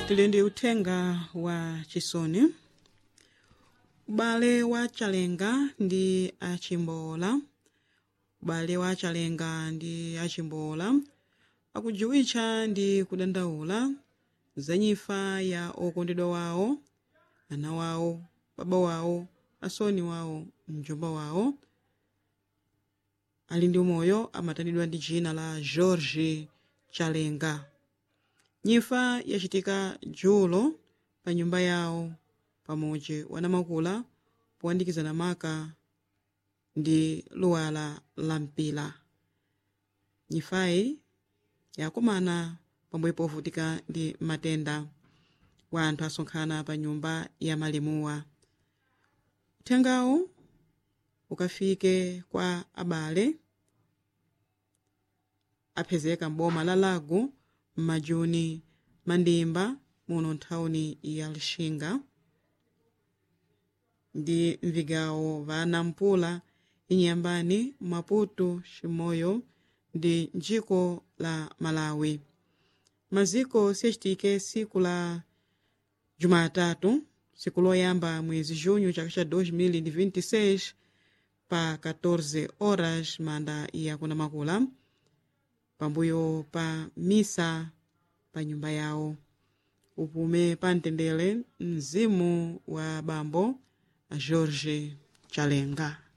tili ndi uthenga wa chisoni ubale wa chalenga ndi achimbola ubale wa chalenga ndi achimbola akujiwitcha ndi kudandaula za nyifa ya okondedwa wawo ana wawo baba wawo asoni wawo mjomba wawo ali ndi umoyo amatanidwa ndi dzina la george chalenga nyifa yachitika julo pa nyumba yawo pamodzi wanamakula powandikizana maka ndi luwala la mpila nyifayi yakumana pambuyo povutika ndi matenda wa anthu asonkhana pa nyumba ya malimuwa uthengawu ukafike kwa abale aphezeka m'boma la lago m'majuni mandimba muno nthawuni ya lixinga ndi mvigawo va nampula inyambani maputo ximoyo ndi njiko la malawi maziko siyacitike siku la jumatatu siku loyamba mwezi junho chaka cha 2026 pa 14 horas manda ya kunamakula pambuyo pa misa pa nyumba yawo upume pa mtendere mzimu wa bambo a george chalenga